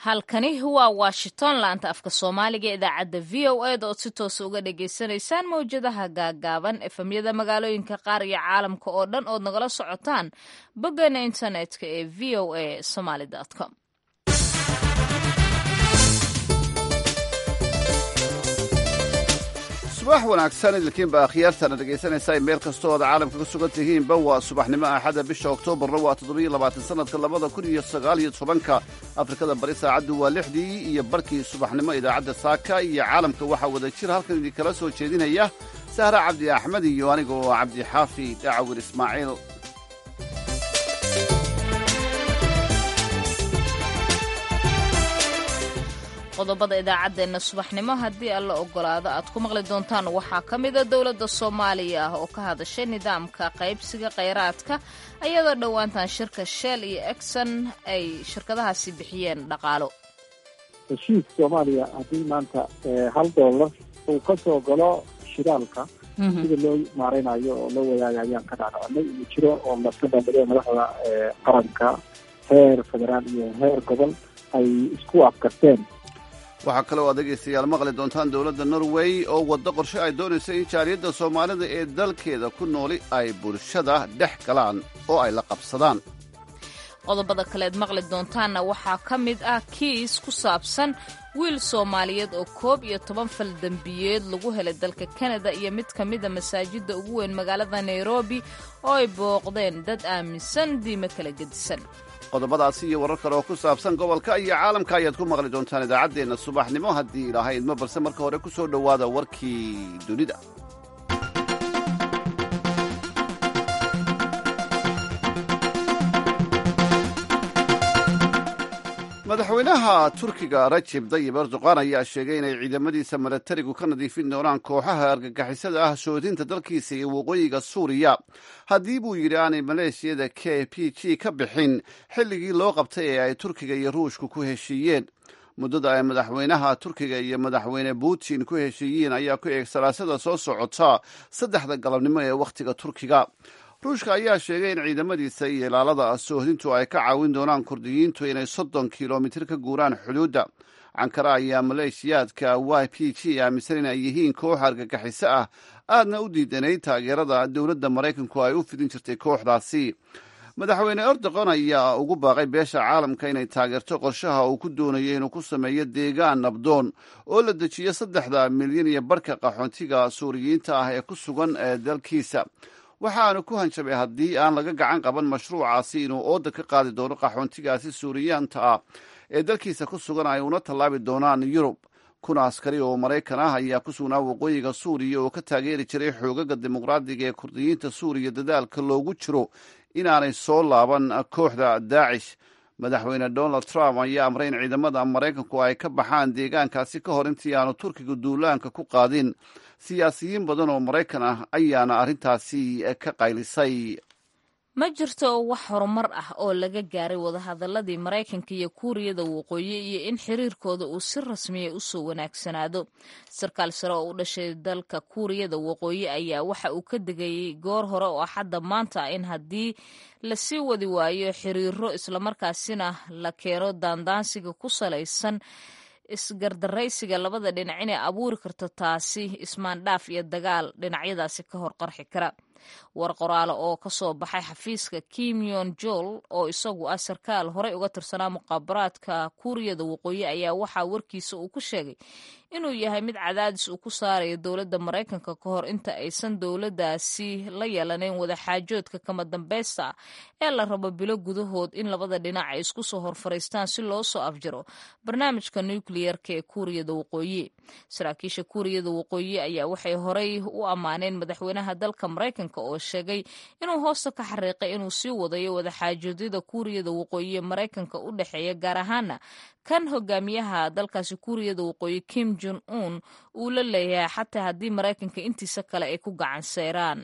halkani waa washington laanta afka soomaaliga idaacadda v o eda ood si toosa uga dhagaysanaysaan mawjadaha gaagaaban efemyada magaalooyinka qaar iyo caalamka oo dhan ood nagala socotaan boggeena internetka ee v o a somaly com subax wanaagsan idilkiinba akhyaartana dhegaysanaysaa meel kastoo ood caalamka ka sugan tihiinba waa subaxnimo axada bisha oktoobarna waa toddobiyo labaatan sanadka labada kun iyo sagaal iyo tobanka afrikada bari saacaddu waa lixdii iyo barkii subaxnimo idaacadda saaka iyo caalamka waxaa wada jir halkan idinkala soo jeedinaya sahra cabdi axmed iyo aniga oo cabdi xaafi dhacawir ismaaciil qodobada idaacaddeenna subaxnimo haddii alla ogolaado aad ku maqli doontaan waxaa ka mida dowladda soomaaliya ah oo ka hadashay nidaamka qaybsiga kheyraadka ayadoo dhowaantan shirka shell iyo exon ay shirkadahaasi bixiyeen dhaqaalo heshiis soomaaliya haddii maanta hal dollar uu ka soo galo shidaalka sida loo maareynayo oo loo wadaaga ayaan ka dhaadhacanay uu jiro oo laska bandhigay madaxda qaranka heer federaal iyo heer gobol ay isku afkarteen waxaa kale oo dhegaystayaal maqli doontaan dowladda norway oo waddo qorshe ay doonayso in jaaliyadda soomaalida ee dalkeeda ku nooli ay bulshada dhex galaan oo ay la qabsadaan qodobada kaleed maqli doontaanna waxaa ka mid ah kiis ku saabsan wiil soomaaliyeed oo koob iyo toban fal dembiyeed lagu helay dalka kanada iyo mid ka mida masaajidda ugu weyn magaalada nairobi oo ay booqdeen dad aaminsan diime kala gedisan qodobadaasi iyo warar kale oo ku saabsan gobolka iyo caalamka ayaad ku maqli doontaan idaacaddeenna subaxnimo haddii ilaahay idmo balse marka hore ku soo dhowaada warkii dunida madaxweynaha turkiga rajeb dayib erdoqan ayaa sheegay inay ciidamadiisa milatarigu ka nadiifin doonaan kooxaha argagixisada ah soodinta dalkiisa iyo waqooyiga suuriya haddii buu yidhi aanay maleeshiyada k p g ka bixin xilligii loo qabtay ee ay turkiga iyo ruushku ku heshiiyeen muddada ay madaxweynaha turkiga iyo madaxweyne putin ku heshiiyeen ayaa ku eeg salaasada soo socota saddexda galabnimo ee wakhtiga turkiga ruushka ayaa sheegay in ciidamadiisa iyo ilaalada soohdintu ay ka caawin doonaan kurdiyiintu inay soddon kilomitir ka guuraan xuduudda cankara ayaa maleeshiyaadka y p g aaminsan in ay yihiin koox argagixiso ah aadna u diidanay taageerada dowladda maraykanku ay u fidin jirtay kooxdaasi madaxweyne erdoqon ayaa ugu baaqay beesha caalamka inay taageerto qorshaha uu ku doonayo inuu ku sameeyo deegaan nabdoon oo la dejiyo saddexda milyan iyo barhka qaxoontiga suuriyiinta ah ee ku sugan ee dalkiisa waxaanu ku hanjabay haddii aan laga gacan qaban mashruucaasi inuu ooda ka qaadi doono qaxoontigaasi suuriyaanta ah ee dalkiisa ku sugan ay una tallaabi doonaan yurub kun askari oo maraykan ah ayaa ku sugnaa waqooyiga suuriya oo ka taageeri jiray xoogaga dimuqraadiga ee kurdiyiinta suuriya dadaalka loogu jiro inaanay soo laaban kooxda daacish madaxweyne donald trump ayaa amray in ciidamada maraykanku ay ka baxaan deegaankaasi ka hor intii aanu turkiga duulaanka ku qaadin siyaasiyiin badan oo maraykan ah ayaana arrintaasi ka qaylisay ma jirto wax horumar ah oo laga gaaray wadahadaladii maraykanka iyo kuuriyada waqooyi iyo in xiriirkooda uu si rasmiya usoo wanaagsanaado sarkaal sare oo u dhashay dalka kuuriyada waqooyi ayaa waxa uu ka degayey goor hore oo axadda maanta in haddii lasii wadi waayo xiriiro islamarkaasina la keeno daandaansiga ku salaysan isgardaraysiga labada dhinac inay abuuri karto taasi ismaandhaaf iyo dagaal dhinacyadaasi ka hor qarxi kara war qoraale oo ka soo baxay xafiiska kim yon jol oo isagu ah sarkaal horey uga tirsanaa muqaabaraadka kuuriyada waqooyi ayaa waxaa warkiisa uu ku sheegay inuu yahay mid cadaadis uu ku saarayo dowladda maraykanka ka hor inta aysan dowladdaasi la yeelaneyn wadaxaajoodka kama dambeysta ah ee la rabo bilo gudahood in labada dhinac ay isku soo horfariistaan si loo soo afjaro barnaamijka nukliyerka ee kuuriyada waqooyi saraakiisha kuuriyada waqooyi ayaa waxay horey u ammaaneen madaxweynaha dalka maraykanka oo sheegay inuu hoosta ka xariiqay inuu sii wadayo wadaxaajoodyada kuuriyada waqooyi ee maraykanka u dhexeeya gaar ahaana kan hogaamiyaha dalkaasi kuuriyada waqooyi kim jon un uu la leeyahay xataa haddii maraykanka intiisa kale ay ku gacan seyraan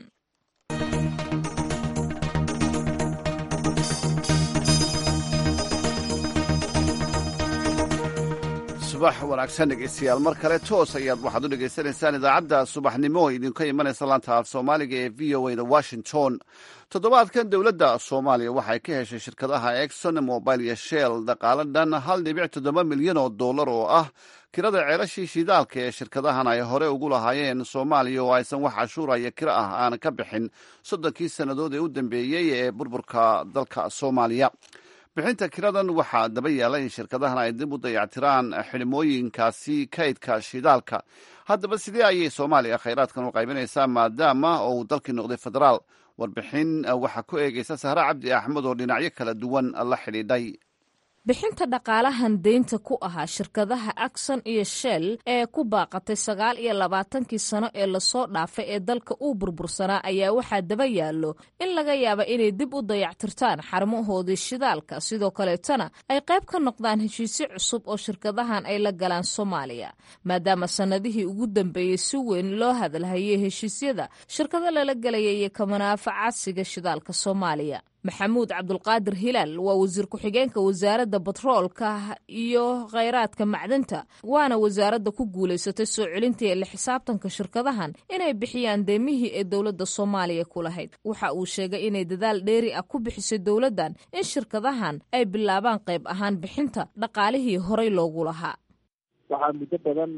subax wanaagsan dhegeystayaal mar kale toos ayaad waxaad u dhegaysanaysaan idaacadda subaxnimo oo idinka imanaysa laanta af soomaaliga ee v o a da washington toddobaadkan dowladda soomaaliya waxay ka heshay shirkadaha exon mobile iyo shell dhaqaale dhan hal dhibic toddoba milyan oo dollar oo ah kirada ceelashii shidaalka ee shirkadahan ay hore ugu lahaayeen soomaaliya oo aysan wax cashuura iyo kiro ah aan ka bixin soddonkii sannadood ee u dambeeyey ee burburka dalka soomaaliya bixinta kiradan waxaa daba yaala in shirkadahan ay dib u dayactiraan xidhmooyinkaasi kaydka shidaalka haddaba sidee ayay soomaaliya khayraadkan u qaybinaysaa maadaama oo uu dalkii noqday federaal warbixin waxaa ku eegaysa sahre cabdi axmed oo dhinacyo kala duwan la xidhiidhay bixinta dhaqaalahan deynta ku ahaa shirkadaha akson iyo shell ee ku baaqatay sagaal iyo labaatankii sano ee lasoo dhaafay ee dalka uu burbursanaa ayaa waxaa daba yaallo in laga yaaba inay dib u dayactirtaan xarmahoodii shidaalka sidoo kaleetana ay qayb ka noqdaan heshiisyo cusub oo shirkadahan ay la galaan soomaaliya maadaama sannadihii ugu dambeeyey si weyn loo hadalhayay heshiisyada shirkado lala gelaya iyo kamanaafacaadsiga shidaalka soomaaliya maxamuud cabdulqaadir hilaal waa wasiir ku-xigeenka wasaaradda batroolka iyo khayraadka macdanta waana wasaaradda ku guulaysatay soo celintii la xisaabtanka shirkadahan inay bixiyaan deemihii ee dowladda soomaaliya ku lahayd waxa uu sheegay inay dadaal dheeri ah ku bixisay dowladdan in shirkadahan ay bilaabaan qayb ahaan bixinta dhaqaalihii horay loogu lahaa waxaa muddo badan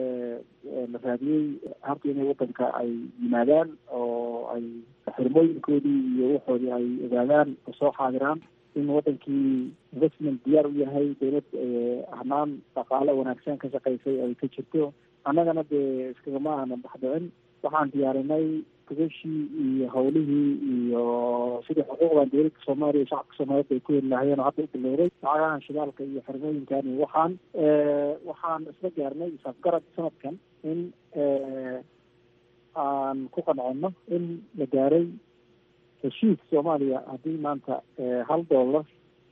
la raadiyey habka inay wadanka ay yimaadaan oo ay xirmooyinkoodii iyo waxoodii ay ogaadaan oo soo xaadiraan in wadankii investment diyaar u yahay dowlad hanaan dhaqaale wanaagsan ka shaqaysay ay ka jirto annagana dee iskagama aanan baxdhicin waxaan diyaarinay gogashii iyo hawlihii iyo sidii xuquuqdan dowladda soomaaliya iyo shacabka soomaaliyeed ay ku heli lahaayeen oo hadda u bilowday lacagahan shidaalka iyo xirmooyinkan iyo waxaan waxaan isla gaarnay isafgarad sanadkan in aan ku qancino in la gaaray heshiis soomaaliya haddii maanta hal dollar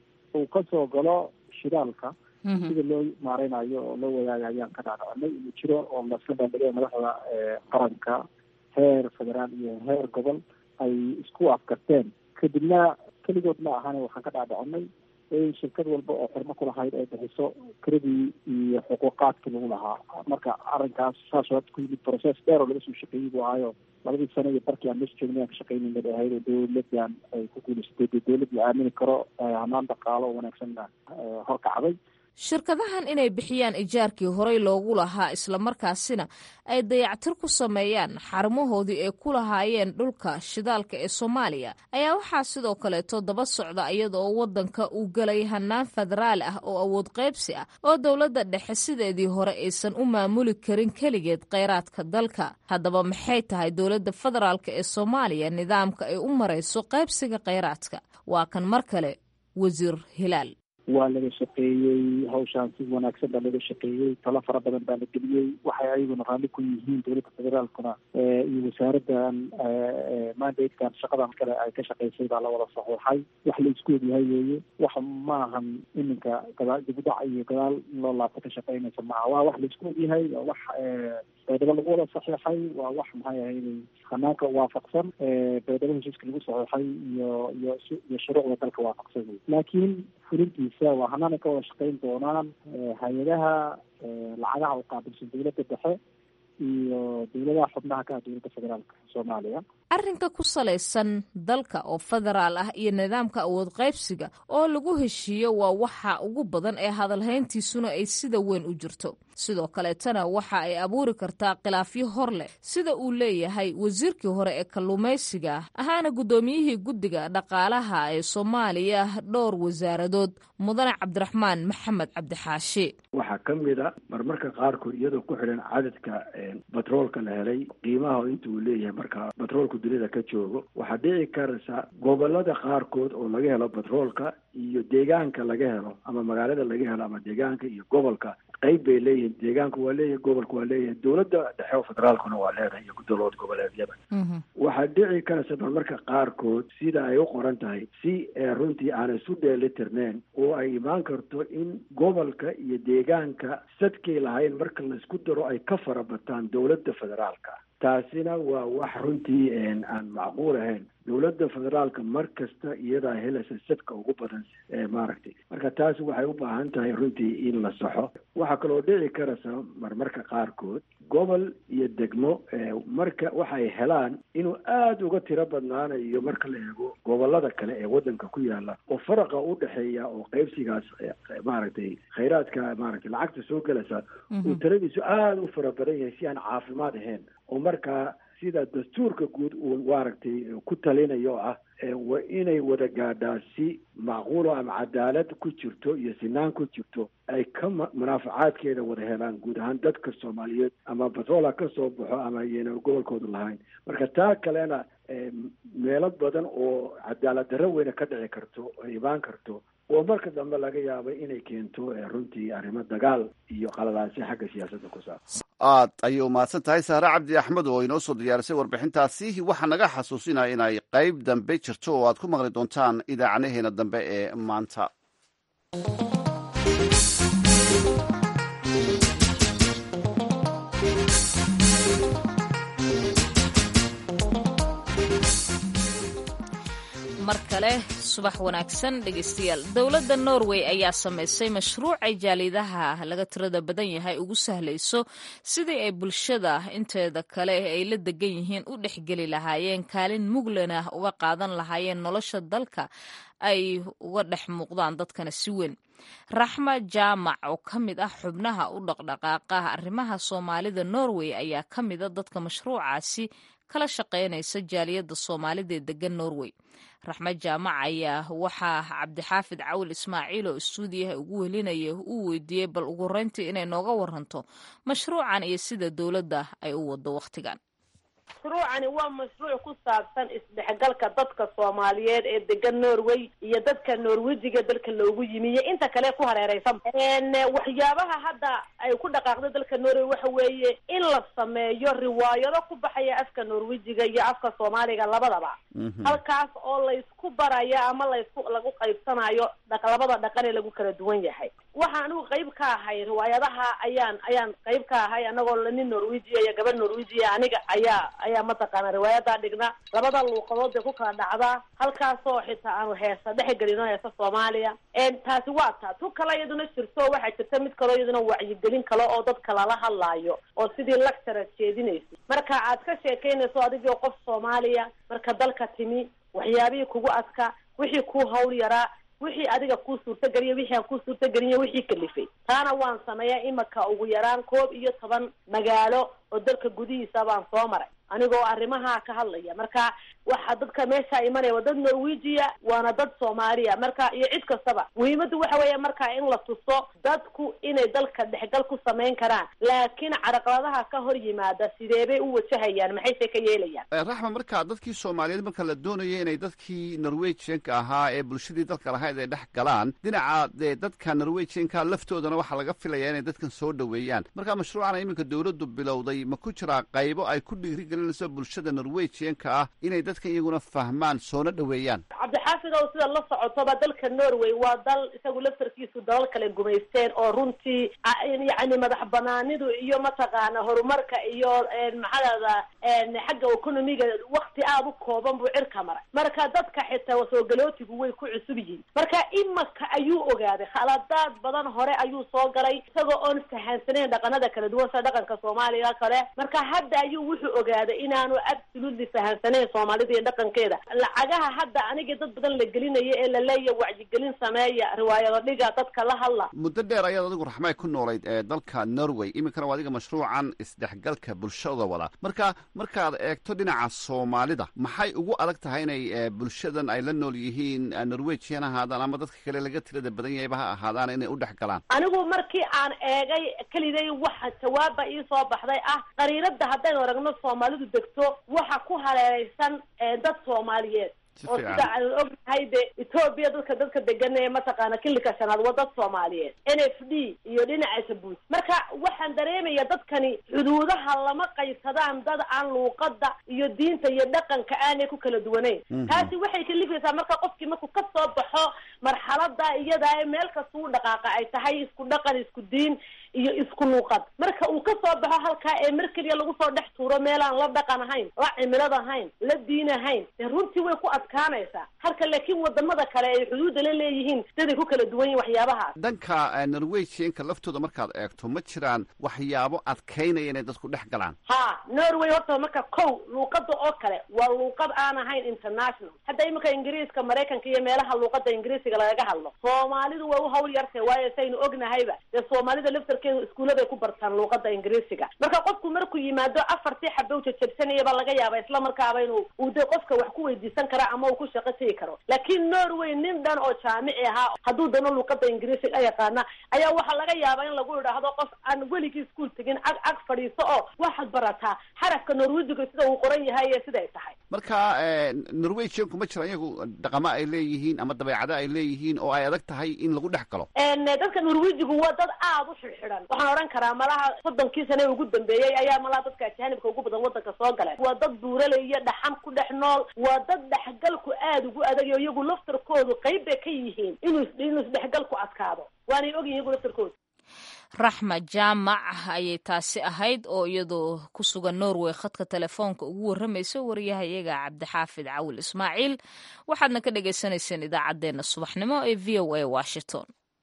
uu kasoo galo shidaalka sida loo maareynayo oo loo wadaaga ayaan ka dhaadhacinay inuu jiro oo lasla bandhigay madaxda qaranka heer federaal iyo heer gobol ay isku afkarteen kadibna keligood ma ahane waxaan ka dhaadhacinay in shirkad walba oo xirmo ku lahayd ay bixiso kiradii iyo xuquuqaadkii lagu lahaa marka arrinkaas saas oo ku yimid process dheer oo laga soo shaqeeyey buu ahaayo labadii sano iyo barkii aan meesha joognay aan ka shaqeynayna bay ahayd oo dowladan ay ku guulaysatay dee dowlad la aamini karo hanaan dhaqaalo oo wanaagsanna horkacday shirkadahan inay bixiyaan ijaarkii horey loogu lahaa islamarkaasina ay dayactir ku sameeyaan xarumahoodii ay ku lahaayeen dhulka shidaalka ee soomaaliya ayaa waxaa sidoo kaleeto daba socda iyada oo waddanka uu galay hanaan federaal ah oo awood qaybsi ah oo dowladda dhexe sideedii hore aysan u maamuli karin keligeed kheyraadka dalka haddaba maxay tahay dowladda federaalk ee soomaaliya nidaamka ay u marayso qaybsiga kheyraadka waa kan mar kale wasiir hilaal waa laga shaqeeyey hawshaan si wanaagsan baa laga shaqeeyey talo fara badan baa la geliyey waxay ayaguna raalli ku yihiin dowladda federaalkuna iyo wasaaraddan mandatekan shaqadan kale ay ka shaqaysay baa la wada saxiixay wax la isku ogyahay weeye wax maahan iminka gadaal dibudhac iyo gadaal loo laabto ka shaqeynaysa maaha waa wax la isku ogyahay waa wax baydhabo lagu wada saxiixay waa wax maxay ahayd hanaanka waafaqsan baydhabo heshiiska lagu saxiixay iyo iyo iyo shuruucda dalka waafaqsan wey laakiin fulintiisa waa hanaanay ka wada shaqeyn doonaan hay-adaha lacagaha u qaabilsan dowladda dhexe iyo dowladaha xubnaha ka ah dowladda federaalka soomaaliya arrinka ku salaysan dalka oo federaal ah iyo nidaamka awood qaybsiga oo lagu heshiiyo waa waxa ugu badan ee hadalhayntiisuna ay sida weyn u jirto sidoo kaleetana waxa ay abuuri kartaa khilaafyo hor leh sida uu leeyahay wasiirkii hore ee kalluumaysiga ahaana guddoomiyihii guddiga dhaqaalaha ee soomaaliya dhowr wasaaradood mudane cabdiraxmaan maxamed cabdixaashi waxaa ka mid a marmarka qaarkood iyadoo ku xidhan cadadka batroolka la helay qiimaha inta uu leeyahay marka batroolka dunida ka joogo waxaa dhici karaysa gobolada qaarkood oo laga helo batroolka iyo deegaanka laga helo ama magaalada laga helo ama deegaanka iyo gobolka qayb bay leeyihiin deegaanku waa leeyahay gobolka waa leeyahay dowladda dhexe oo federaalkuna waa leedahay iyo dowlad goboleedyada waxaa dhici karaysa marmarka qaarkood sida ay u qoran tahay si runtii aan isu dheelitirneen oo ay imaan karto in gobolka iyo deegaanka sadkay lahayn marka laisku daro ay ka farabataan dowladda federaalka taasina waa wax runtii aan macquul ahayn dowladda federaalka mar kasta iyadaa helaysa sadka ugu badan maaragtay marka taas waxay u baahan tahay runtii in la saxo waxaa kaloo dhici karaysa marmarka qaarkood gobol iyo degmo marka waxay helaan inuu aada uga tiro badnaanayo marka la eego gobolada kale ee waddanka ku yaala oo faraqa u dhexeeya oo qaybsigaas maaragtay khayraadka maaragtay lacagta soo gelaysa uu taladiisu aada u fara badan yahay si aan caafimaad ahayn oo markaa sida dastuurka guud uu maaragtay ku talinayo oo ah waa inay wada gaadhaa si macquulo ama cadaalad ku jirto iyo sinaan ku jirto ay ka munaafacaadkeeda wada helaan guud ahaan dadka soomaaliyeed ama batroola ka soo baxo ama ayayna gobolkooda lahayn marka taa kalena meelo badan oo cadaalad darro weyne ka dhici karto ay imaan karto oo marka dambe laga yaabo inay keento runtii arrimo dagaal iyo qaladaasi xagga siyaasadda ku saabsan aad ayay umahadsan tahay sahre cabdi axmed oo inoo soo diyaarisay warbixintaasi waxaa naga xasuusinaya inay qayb dambe jirto oo aad ku maqli doontaan idaacadaheena dambe ee maanta mar kale subax wanaagsan dhegeystayaal dowladda norway ayaa samaysay mashruuc ay jaalidaha laga tirada badan yahay ugu sahlayso sidii ay bulshada inteeda kale ay la degan yihiin u dhexgeli lahaayeen kaalin muglanah uga qaadan lahaayeen nolosha dalka ay uga dhex muuqdaan dadkana si weyn raxma jaamac oo ka mid ah xubnaha u dhaqdhaqaaqa arrimaha soomaalida norway ayaa ka mida dadka mashruucaasi kala shaqaynaysa jaaliyadda soomaalida ee degan norway raxmed jaamac ayaa waxaa cabdixaafid cawil ismaaciil oo istuudiyaha ugu welinaya uu weydiiyey bal ugu horeyntii inay nooga waranto mashruucan iyo sida dowladda ay u wado wakhtigan mashruucani waa mashruuc ku saabsan isdhexgalka dadka soomaaliyeed ee degan norway iyo dadka norwejiga dalka loogu yimi iyo inta kale ku hareereysan waxyaabaha hadda ay ku dhaqaaqda dalka norway waxa weeye in la sameeyo riwaayado ku baxaya afka norwejiga iyo afka soomaaliga labadaba halkaas oo laysku baraya ama laysku lagu qaybsanayo labada dhaqan ee lagu kala duwan yahay waxa anigu qayb ka ahay riwaayadaha ayaan ayaan qayb ka ahay anagoo nin norwejiya iyo gabadh norwejiya aniga ayaa ayaa mataqaana riwaayadaa dhigna labada luuqadood bay ku kala dhacdaa halkaasoo xitaa aanu heesa dhexgelino heesa soomaaliya taasi waa taa tu kale iyaduna jirto waxaa jirta mid kaloo iyaduna wacyigelin kale oo dadka lala hadlaayo oo sidii lectura jeedinaysa marka aad ka sheekaynayso adigoo qof soomaaliya marka dalka timi waxyaabihii kugu adka wixii kuu hawl yaraa wixii adiga kuu suurtageliya wixii aan kuu suurtagelinya wixii kalifay taana waan sameeyaa imaka ugu yaraan koob iyo toban magaalo oo dalka gudihiisa baan soo maray anigoo arrimaha ka hadlaya marka waxa dadka meesha imanaya waa dad norwejiya waana dad soomaaliya marka iyo cid kastaba muhiimaddu waxa weeya marka in la tuso dadku inay dalka dhexgal ku samayn karaan laakiin caraqladaha ka hor yimaada sideebay u wajahayaan maxayse ka yeelayaan raxma marka dadkii soomaaliyeed marka la doonaya inay dadkii norwejianka ahaa ee bulshadii dalka lahayd ay dhex galaan dhinaca dee dadka norwejianka laftoodana waxaa laga filayaa inay dadkan soo dhoweeyaan marka mashruucana iminka dowladdu bilowday ma ku jiraa qaybo ay ku dhiirigelinayso bulshada norwejianka ah inay dadkan iyaguna fahmaan soona dhoweeyaan cabdixaafid ow sida la socotoba dalka norway waa dal isagu laftarkiisu dalal kale gumaysteen oo runtii yacni madax banaanidu iyo mataqaana horumarka iyo maxaadada xagga economiga wakti aada u kooban buu cirka maray marka dadka xitaa soogalootigu way ku cusub yihiin marka imaka ayuu ogaaday khaladaad badan hore ayuu soo galay isagoo oon fahansanayn dhaqanada kala duwan sida dhaqanka soomaaliga kale marka hadda ayuu wuxuu ogaaday inaanu absolutely fahansanayn soomaalida iyo dhaqankeeda lacagaha hadda aniga dad badan la gelinaya ee laleeya wacyigelin sameeya riwaayado dhiga dadka la hadla muddo dheer ayaad adigu raxmay ku noolayd ee dalka norway iminkana waa adiga mashruucan isdhexgalka bulshada wada marka markaad eegto dhinaca soomaalida maxay ugu adag tahay inay bulshadan ay la nool yihiin norwejian ahaadaan ama dadka kale laga tirada badan yahayba ha ahaadaan inay u dhex galaan anigu markii aan eegay keliday waxa jawaabba ii soo baxday ah qariirada haddaynu aragno soomaalidu degto waxa ku hareereysan dad soomaaliyeed oo sida aan ognahay de etoobiya dadka dadka degan ee mataqaana kilika shanaad waa dad soomaaliyeed n f d iyo dhinaca jabuuti marka waxaan dareemaya dadkani xuduudaha lama qaybsadaan dad aan luuqada iyo diinta iyo dhaqanka aanay ku kala duwaneyn taasi waxay kalifaysaa marka qofkii markuu kasoo baxo marxalada iyada ee meel kasta u dhaqaaqa ay tahay isku dhaqan isku diin iyo isku luuqad marka uu ka soo baxo halkaa ee mar keliya lagu soo dhex tuuro meelaan la dhaqan ahayn la cimilad ahayn la diin ahayn dee runtii way ku adkaanaysaa halka laakiin wadamada kale ay xuduudda la leeyihiin siday ku kala duwan yihin waxyaabahaas dhanka norwegianka laftooda markaad eegto ma jiraan waxyaabo adkaynaya inay dadku dhex galaan ha norway horta marka kow luuqada oo kale waa luuqad aan ahayn international hadda iminka ingiriiska maraykanka iyo meelaha luuqada ingiriisiga lagaga hadlo soomaalidu way u hawl yartay waayo saynu ognahayba dee soomaalida laftarkeedu iskuulladay ku bartaan luuqada ingiriisiga marka qofku markuu yimaado afartii xabow jajabsanayaba laga yaaba isla markaaba inuu uu dee qofka wax ku weydiisan kara ama uu ku shaqo tegi karo laakiin norway nin dhan oo jaamici ahaa hadduu dano luuqada ingiriisiga yaqaana ayaa waxaa laga yaabaa in lagu idhaahdo qof aan weligii iskuol tegin ag ag fadhiiso oo waxaad barataa xarafka norwejiga sida uu qoran yahay iyo siday tahay marka norwegianku ma jiraan iyagu dhaqamo ay leeyihiin ama dabeecado ay leeyihiin oo ay adag tahay in lagu dhex galo dadka norwejigu waa dad aada u xidxidan waxaan odhan karaa malaha soddonkii sane ugu dambeeyey ayaa malaha dadka ajaanibka ugu badan wadanka soo galeen waa dad buuraley iyo dhaxan ku dhex nool waa dad dhexgalku aada ugu adagayo iyagu laftarkoodu qayb bay ka yihiin inuu inuu isdhexgalku adkaado waanay ogyihin iyagu laftarkoodu raxma jaamac ayay taasi ahayd oo iyadoo ku sugan norway khadka telefoonka ugu warramaysa wariyahayaga cabdixaafid cawil ismaaciil waxaadna ka dhagaysanayseen idaacaddeenna subaxnimo ee v o a washington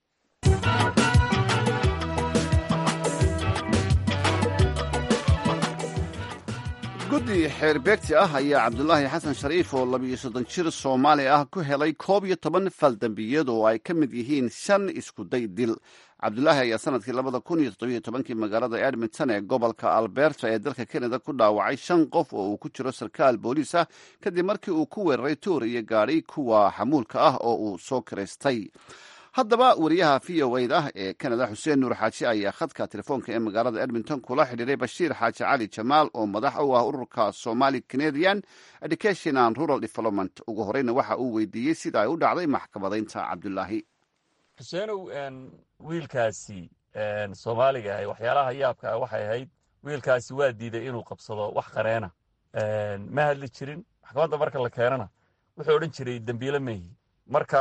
guddi xeerbeegti ah ayaa cabdulaahi xasan shariif oo labiyo soddon jir soomaali ah ku helay koob iyo toban faldambiyad oo ay ka mid yihiin shan iskuday dil cabdulaahi ayaa sanadkii labada kun iyo toddobiyo tobankii magaalada edmonton ee gobolka alberta ee dalka canada ku dhaawacay shan qof oo uu ku jiro sarkaal booliis ah kadib markii uu ku weeraray tuur iyo gaadhi kuwa xamuulka ah oo uu soo kiraystay haddaba wariyaha v o a da ee canada xuseen nuur xaaji ayaa khadka telefoonka ee magaalada edmonton kula xidhiiray bashiir xaaji cali jamaal oo madax u ah ururka somali canadian education and rural development ugu horeyna waxa uu weydiiyey sida ay u dhacday maxkamadaynta cabdulaahi xuseenow wiilkaasi soomaaliga ah waxyaalaha yaabka ah waxay ahayd wiilkaasi waa diiday inuu qabsado wax qareena ma hadli jirin maxkamadda marka la keenana wuxuu odhan jiray dembiile mehi marka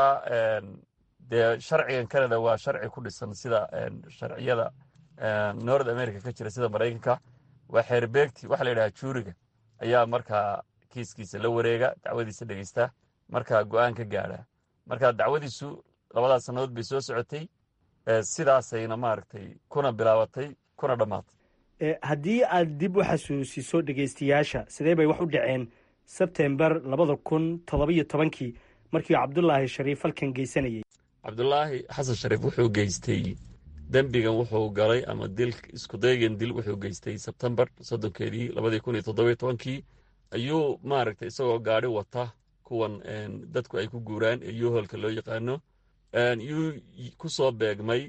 dee sharcigan canada waa sharci ku dhisan sida sharciyada north america ka jira sida maraykanka waa xeerbeegti waxa la yidhaha juuriga ayaa markaa kiiskiisa la wareega dacwadiisa dhegeysta markaa go'aan ka gaadha marka dacwadiisu labadaas sannadood bay soo socotay sidaasayna maaragtay kuna bilaabatay kuna dhammaatay haddii aad dib u xasuusiso dhegeystayaasha sidee bay wax u dhaceen sebtembar labada kun toddobiyo tobankii markii cabdulaahi shariif halkan geysanayay cabdulaahi xasan shariif wuxuu geystay dembigan wuxuu galay ama dil iskudaygan dil wuxuu geystay sebtembar soddonkeedii labadii kun iyo toddobiyo tobankii ayuu maaragtay isagoo gaadhi wata kuwan dadku ay ku guuraan ee yuholka loo yaqaano yuu ku soo beegmay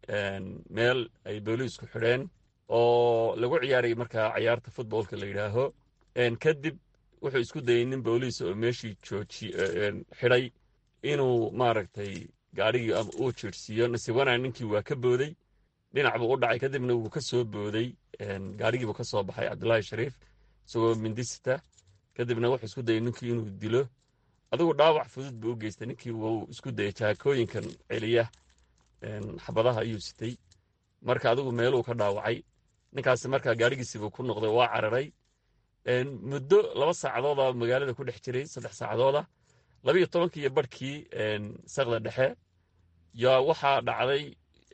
meel ay booliisku xidheen oo lagu ciyaaray markaa cayaarta futboolka la yidhaaho kadib wuxuu isku dayay nin booliis oo meeshii jooji xidhay inuu maaragtay gaadhigii ama uu jiirhsiiyo nasibanaa ninkii waa ka booday dhinac buu u dhacay kadibna wuu ka soo booday gaadhigiibuu ka soo baxay cabdulaahi shariif isagoo mindisita kadibna wuxuu isku dayay ninkii inuu dilo adigu dhaawac fudud buu u geystay ninkii wuu isku dayay jaakooyinkan celiya xabadaha ayuu sitay marka adigu meeluu ka dhaawacay ninkaasi markaa gaadhigiisiibuu ku noqday waa cararay muddo laba saacadooda magaalada ku dhex jiray saddex saacadooda labiiyo tobankii iyo barhkii saqda dhexe yaa waxaa dhacday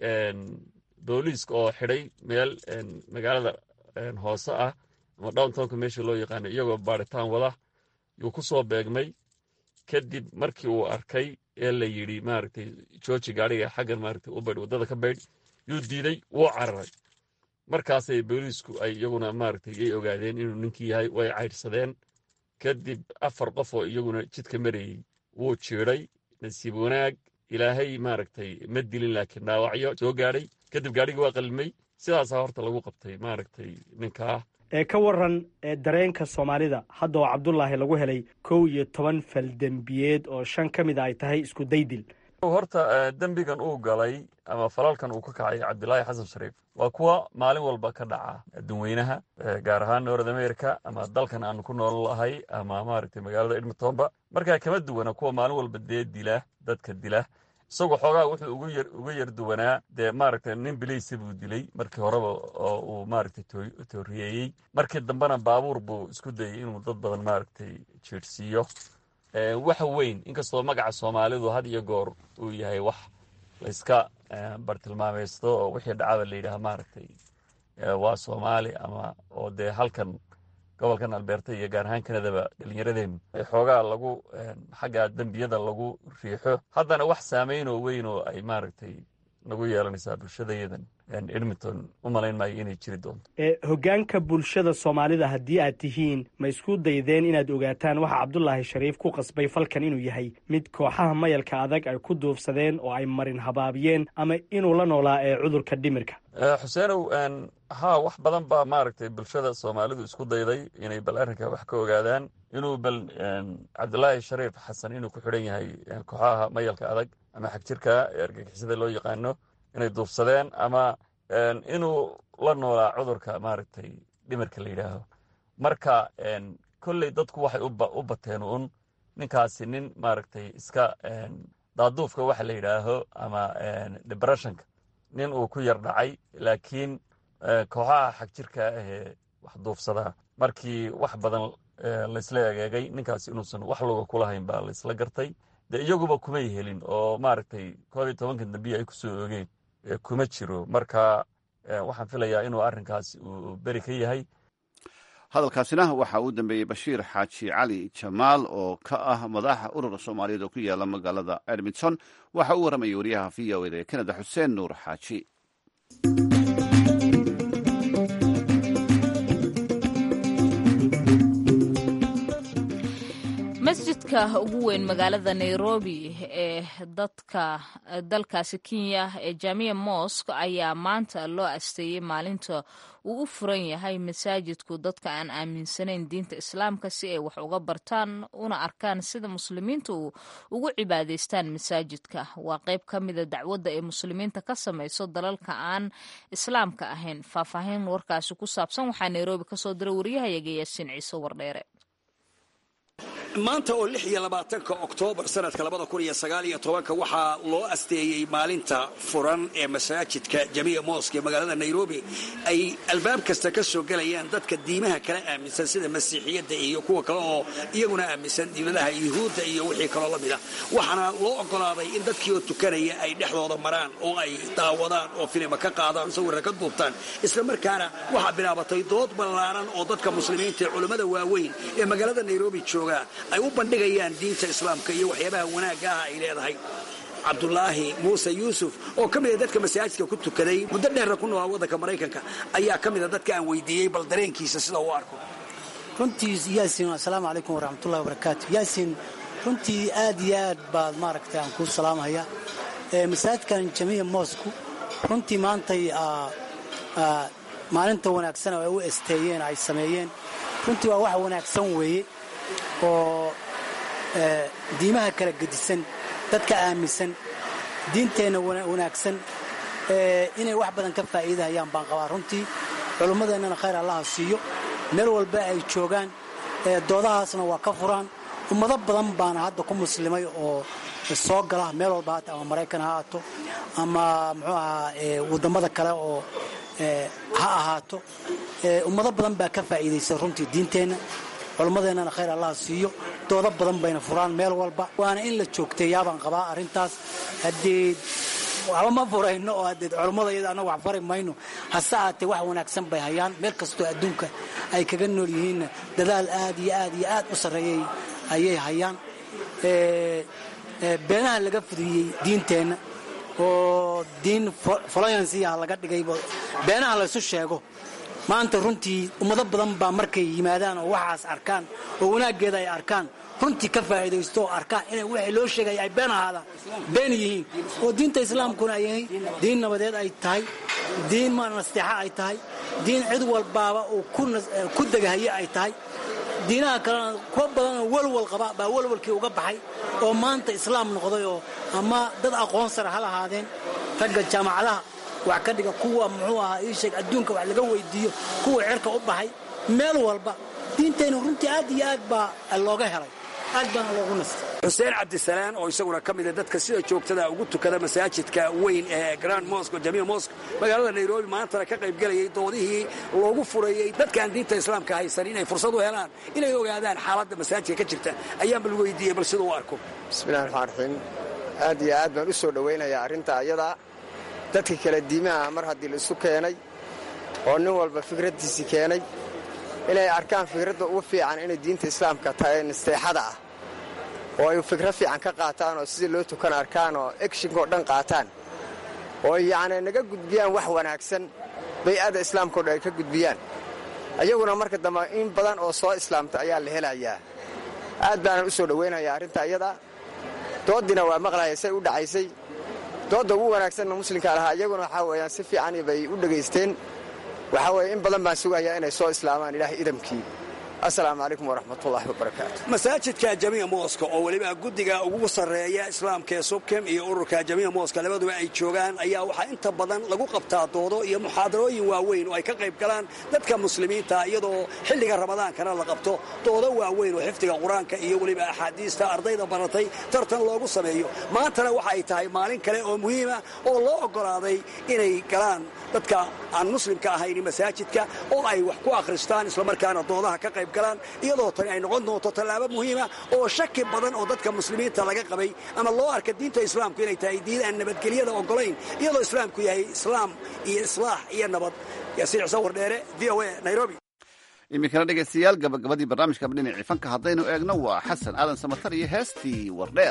booliiska oo xidhay meel magaalada hoose ah ama downtownka meesha loo yaqaano iyagoo baaritaan wada yuu ku soo beegmay kadib markii uu arkay ee la yidhi maaragtay jooji gaadhiga xaggan maaragtay u baydh waddada ka baydh yuu diiday wuu cararay markaasay booliisku ay iyaguna maaragtay ay ogaadeen inuu ninkii yahay way caydhsadeen kadib afar qof oo iyaguna jidka marayey wuu jiidhay nasiib wanaag ilaahay maaragtay ma dilin laakiin dhaawacyo soo gaadhay kadib gaadhigii waa qalmay sidaasaa horta lagu qabtay maaragtay ninkaa ee ka waran dareenka soomaalida hadda oo cabdulaahi lagu helay kow iyo toban faldembiyeed oo shan ka mid a ay tahay isku daydil horta dembigan uu galay ama falalkan uu ka kacay cabdilaahi xasan shariif waa kuwa maalin walba ka dhaca adduunweynaha gaar ahaan north america ama dalkan aanu ku nool lahay ama maaragtay magaalada edmontonba markaa kama duwana kuwa maalin walba dee dila dadka dila isagoo xoogaa wuxuu ugu yar uga yar duwanaa dee maaragtay nin bilaysi buu dilay markii horeba oo uu maaragtay tooriyeeyey markii dambena baabuur buu isku dayay inuu dad badan maaragtay jiirhsiiyo waxa weyn inkastoo magaca soomaalidu had iyo goor uu yahay wax layska bartilmaamaysto oo wixii dhacaba la yidhaha maaragtay waa soomaali ama oo dee halkan gobolkan albeerta iyo gaar ahaan kanadaba dhallinyaradeennu xoogaa lagu xagga dembiyada lagu riixo haddana wax saameyn oo weyn oo ay maaragtay nagu yeelanaysaa bulshadayadan edmonton u malayn maayo inay jiri doonto hoggaanka bulshada soomaalida haddii aad tihiin ma isku daydeen inaad ogaataan waxa cabdulaahi shariif ku qasbay falkan inuu yahay mid kooxaha mayalka adag ay ku duufsadeen oo ay marin habaabiyeen ama inuu la noolaa ee cudurka dhimirka xuseenow haa wax badan baa maaragtay bulshada soomaalidu isku dayday inay bal arrinka wax ka ogaadaan inuu bal cabdulaahi shariif xasan inuu ku xidhan yahay kooxaha mayalka adag ama xagjirka ee argagixisada loo yaqaano inay duufsadeen ama inuu la noolaa cudurka maaragtay dhimirka la yidhaaho marka kolley dadku waxay u bateen un ninkaasi nin maaragtay iska daaduufka waxa la yidhaaho ama debreshonka nin uu ku yar dhacay laakiin kooxaha xagjirka ahee wax duufsadaa markii wax badan laysla egeegay ninkaasi inuusan wax loga kulahayn baa laysla gartay dee iyaguba kumay helin oo maaragtay koob iyo tobankan dambiya ay kusoo ogeen kuma jiro marka waxaan filayaa inuu arrinkaasi uu beri ka yahay hadalkaasina waxaa uu dambeeyey bashiir xaaji cali jamaal oo ka ah madaxa urura soomaaliyeed oo ku yaala magaalada edmonton waxa uu warramayay wariyaha v o eda ee kanada xuseen nuur xaaji masjidka ugu weyn magaalada nairobi ee dadka dalkaasi kenya ee jamia mosk ayaa maanta loo asteeyey maalinta uu u furan yahay masaajidku dadka aan aaminsanayn diinta islaamka si ay wax uga bartaan una arkaan sida muslimiinta ugu cibaadaystaan masaajidka waa qayb ka mida dacwadda ay muslimiinta ka samayso dalalka aan islaamka ahayn faahfaahin warkaasi ku saabsan waxaa nairobi kasoo diray waryahayaga yaasiin ciise wardheere maanta oo lix iyo labaatanka oktoobar sanadka labada kun iyo sagaal iyo tobanka waxaa loo asteeyey maalinta furan ee masaajidka jamiica moosk ee magaalada nairobi ay albaab kasta ka soo gelayaan dadka diimaha kala aaminsan sida masiixiyadda iyo kuwa kale oo iyaguna aaminsan diinadaha yuhuudda iyo wixii kaloo la mida waxaana loo ogolaaday in dadkii oo tukanaya ay dhexdooda maraan oo ay daawadaan oo filima ka qaadaan sawirra ka duubtaan isla markaana waxaa bilaabatay dood ballaaran oo dadka muslimiinta ee culammada waaweyn ee magaalada nairobi jooga ay u bandhigayaan diinta islaamka iyo waxyaabaha wanaagga ah ay leedahay cabdulaahi muuse yuusuf oo ka mida dadka masaajidka ku tukaday muddo dheerna ku noolaa waddanka maraykanka ayaa ka mida dadka aan weydiiyey bal dareenkiisa sida uu arko runtii yaasin assalaamu calaykum waraxmatullahi wabarakaatu yaasin runtii aad iyo aad baad maaragtay aan kuu salaamhaya masaajidkan jamiica moosku runtii maantay maalinta wanaagsan oo ay u esteeyeen ay sameeyeen runtii waa wax wanaagsan weeye oo diimaha kala gedisan dadka aaminsan diinteenna wanaagsan inay wax badan ka faa'iidahayaan baan qabaa runtii culummadeennana khayr allaha siiyo meel walba ay joogaan doodahaasna waa ka furaan ummado badan baana hadda ku muslimay oo soo gala meel walba haata ama maraykan ha ahaato ama muxuu ahaa wadammada kale oo ha ahaato ummado badan baa ka faa'iidaysa runtii diinteenna culummadeennana khayr allaha siiyo doodo badan bayna furaan meel walba waana in la joogteeyaabaan qabaa arrintaas haddee waxba ma furayno oo haddee culummada iyada annaga wax fari mayno hase aatee wax wanaagsan bay hayaan meel kastoo adduunka ay kaga nool yihiinna dadaal aad iyo aad iyo aad u sarreeyay ayay hayaan beenaha laga fudiyey diinteenna oo diin foloyansiyaha laga dhigay beenaha laysu sheego maanta runtii ummado badan baa markay yimaadaan oo waxaas arkaan oo wanaaggeeda ay arkaan runtii ka faa'iidaysto oo arkaan inay wixii loo sheegaya ay been ahaadaan been yihiin oo diinta islaamkuna ay yahay diin nabadeed ay tahay diin ma nasteexa ay tahay diin cid walbaaba uu ku degahaye ay tahay diinaha kalena kuwa badanoo walwal qaba baa walwalkii uga baxay oo maanta islaam noqday oo ama dad aqoon sare ha lahaadeen ragga jaamacadaha wax ka dhiga kuwa muxuu ahaa ii sheeg adduunka wax laga weydiiyo kuwa cirka u baxay meel walba diinteenna runtii aad iyo aad baa looga helay aad baana loogu nastay xuseen cabdisalaan oo isaguna ka mida dadka sida joogtada ugu tukada masaajidka weyn ee grand mosque jamia mosque magaalada nairobi maantana ka qaybgelayay doodihii loogu furayey dadkaan diinta islaamka haysan inay fursad u helaan inay ogaadaan xaaladda masaajidka ka jirta ayaanba lagu weydiiyey bal siduu u arko bismillahi raxmaan raxiim aad iyo aad baan u soo dhowaynayaa arrinta ayadaa dadka kala diimaha mar haddii la isu keenay oo nin walba fikraddiisii keenay inay arkaan fikradda ugu fiican inay diinta islaamka tahay nasteexada ah oo ay fikrad fiican ka qaataan oo sidii loo tukan arkaan oo egshinka oo dhan qaataan oo yacni naga gudbiyaan wax wanaagsan bay'ada islaamkao dhan ay ka gudbiyaan ayaguna marka dambe in badan oo soo islaamta ayaa la helayaa aad baanan u soo dhowaynayaa arrinta iyada dooddiina waa maqlaya say u dhacaysay doodda ugu wanaagsanna muslimka lahaa iyaguna waxaa weeyaan si fiican bay u dhegaysteen waxaa weeye in badan baan sugayaa inay soo islaamaan ilaahay idamkii asalaamu calaykum waraxmatullaahi wabarakaatu masaajidka jamiica mooska oo weliba guddiga ugu sarreeya islaamka ee subkem iyo ururka jamiica mooska labaduba ay joogaan ayaa waxaa inta badan lagu qabtaa doodo iyo muxaadarooyin waaweyn oo ay ka qayb galaan dadka muslimiinta iyadoo xilliga ramadaankana la qabto doodo waaweyn oo xifdiga qur-aanka iyo weliba axaadiista ardayda baratay tartan loogu sameeyo maantana waxa ay tahay maalin kale oo muhiima oo loo oggolaaday inay galaan dadka aan muslimka ahayn masaajidka oo ay wax ku akhristaan islamarkaana doodaha ka qayb galaan iyadoo tani ay noqon doonto tallaabo muhiima oo shaki badan oo dadka muslimiinta laga qabay ama loo arka diinta islaamku inay tahay diin aan nabadgelyada oggolayn iyadoo islaamku yahay islaam iyo islaax iyo nabad yaasiir sawir dheere v o a nairobi iminkana dhegaystayaal gabagabadii barnaamijka dhinacii fanka haddaynu eegno waa xasan aadan samatar iyo heestii wardheer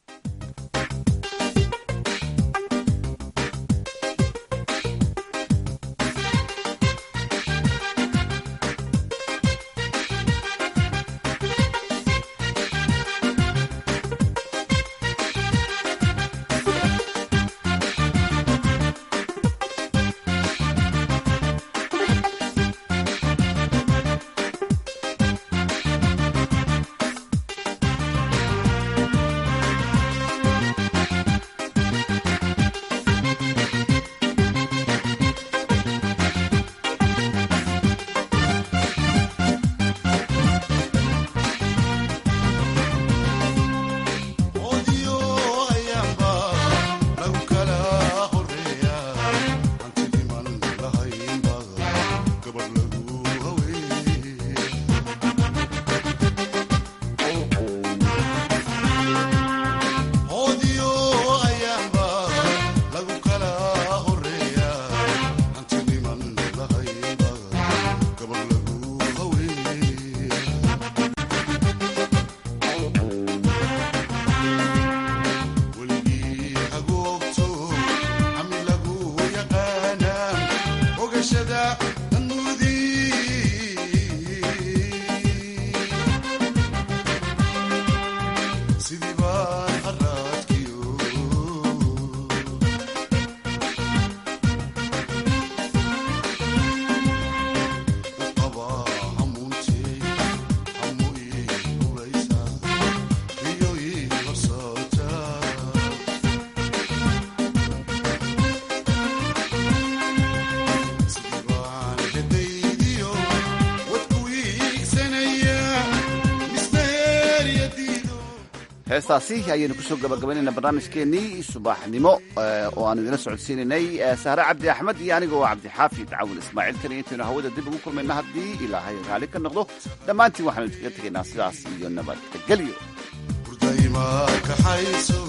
heestaasi ayaynu kusoo gabagabaynayna barnaamijkeennii subaxnimo oo aan idila socodsiinaynay sahre cabdi axmed iyo anigoo cabdixaafid cawil ismaaciil kani intaynu hawada dib ugu kulmayna haddii ilaahay raali ka noqdo dhammaantiin waxaanu iskaga tegaynaa sidaas iyo nabadgelyo